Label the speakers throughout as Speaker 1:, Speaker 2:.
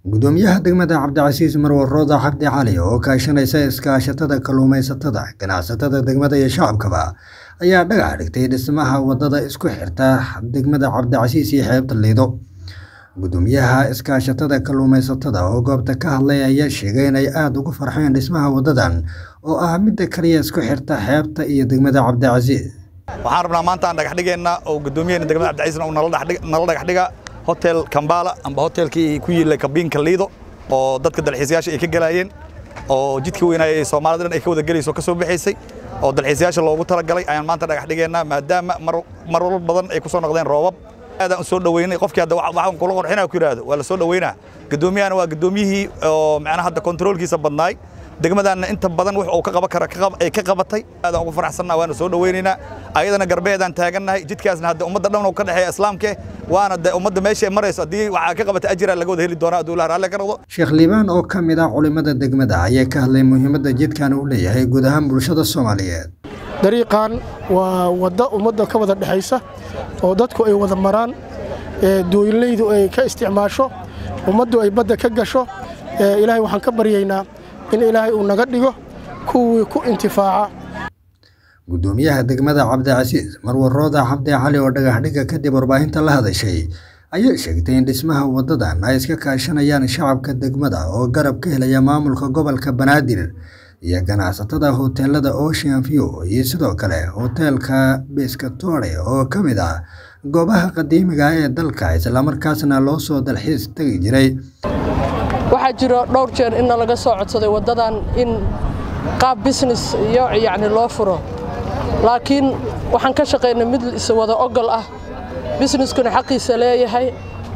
Speaker 1: gudoomiyaha degmada cabdicasiis marwar rooda xabdi cali oo kaashanaysa iskaashatada kalluumaysatada ganacsatada degmada iyo shacabkaba ayaa dhagax dhigtay dhismaha wadada isku xirta degmada cabdicasiis iyo xeebta liido gudoomiyaha iskaashatada kalluumaysatada oo goobta ka hadlay ayaa sheegay inay aada ugu farxeen dhismaha wadadan oo ah midda kaliya isku xirta xeebta iyo degmada cabdicasiis
Speaker 2: waxaan rabnaa maanta aan dhagax dhigeenna oo gudoomiyaheenna degmada cabdicasiisna uu nala dhagax dhiga hotel kambala amba hotelkii ku yiilay kabiinka liido oo dadka dalxiisayaasha ay ka gelaayeen oo jidka weynaaya ee soomaalida dhan ay ka wada gelayso ka soo baxaysay oo dalxiisayaasha loogu talagalay ayaan maanta dhagax dhigeennaa maadaama marar badan ay ku soo noqdeen roobab aadaan u soo dhoweynay qofkii hadda waxaan kula qorxinaa ku yidhaahdo waa la soo dhoweynaa gudoomiyahana waa gudoomiyihii oo macnaha hadda kontroolkiisa badnaay degmadaanna inta badan wix uu ka qaban kara ay ka qabatay aadaan ugu faraxsannaa waana soo dhoweynaynaa ayadana garbeedaan taagannahay jidkaasna hadda ummadda dhan ka dhexeeya islaamke waana de ummadda meesha marayso haddii waxaa ka qabata ajira laga wada heli doonaa hadduu ilaah raalli ka noqdo
Speaker 1: sheekh liibaan oo ka mid ah culimmada degmada ayaa ka hadlay muhiimadda jidkan uu leeyahay guud ahaan bulshada soomaaliyeed
Speaker 3: dariiqan waa waddo ummadda ka wada dhexaysa oo dadku ay wada maraan dooyinlaydu ay ka isticmaasho ummaddu ay badda ka gasho ilaahay waxaan ka baryaynaa in ilaahay uu naga dhigo kuwii ku intifaaca
Speaker 1: gudoomiyaha degmada cabdicasiis marwar rooda xabdi cali oo dhagaxdhiga kadib warbaahinta la hadashay ayaa sheegtay in dhismaha wadadan ay iska kaashanayaan shacabka degmada oo garab ka helaya maamulka gobolka banaadir iyo ganacsatada hoteelada ocean view iyo sidoo kale hoteelka biskatore oo ka mid ah goobaha qadiimiga ee dalka islamarkaasna loo soo dalxiis tegi jiray
Speaker 4: waxaa jiro dhowr jeer inna laga soo codsaday waddadan in qaab bisines iyo yacni loo furo laakiin waxaan ka shaqaynay mid iswada ogol ah bisneskuna xaqiisa leeyahay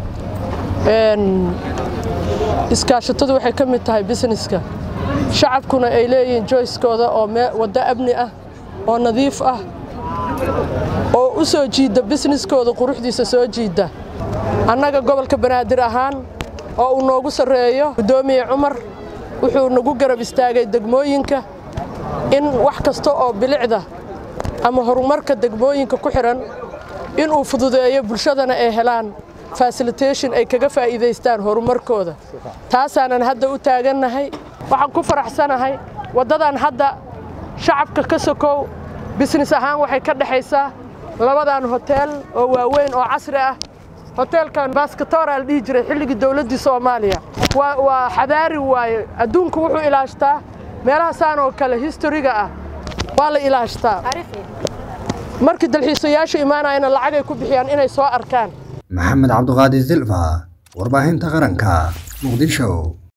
Speaker 4: iskaashatadu waxay ka mid tahay bisneska shacabkuna ay leeyihiin joyskooda oo waddo amni ah oo nadiif ah oo u soo jiidda bisneskooda quruxdiisa soo jiidda annaga gobolka banaadir ahaan oo uu noogu sarreeyo guddoomiye cumar wuxuu nagu garab istaagay degmooyinka in wax kasta oo bilicda ama horumarka degmooyinka ku xidhan inuu fududeeyo bulshadana ay helaan fasilitation ay kaga faa'iidaystaan horumarkooda taasaanan hadda u taagannahay waxaan ku faraxsanahay waddadan hadda shacabka ka sokow bisines ahaan waxay ka dhexaysaa labadan hoteel oo waaweyn oo casri ah hoteelkan baskatoora la dhihi jiray xilligii dowladdii soomaaliya waa xadaari waaye adduunku wuxuu ilaashtaa meelahaasaan oo kale historiga ah waa la ilaashtaa markii dalxiisayaashu imaanayana lacagay ku bixiyaan inay soo arkaan
Speaker 1: maxamed cabduqaadir silfa warbaahinta qaranka muqdisho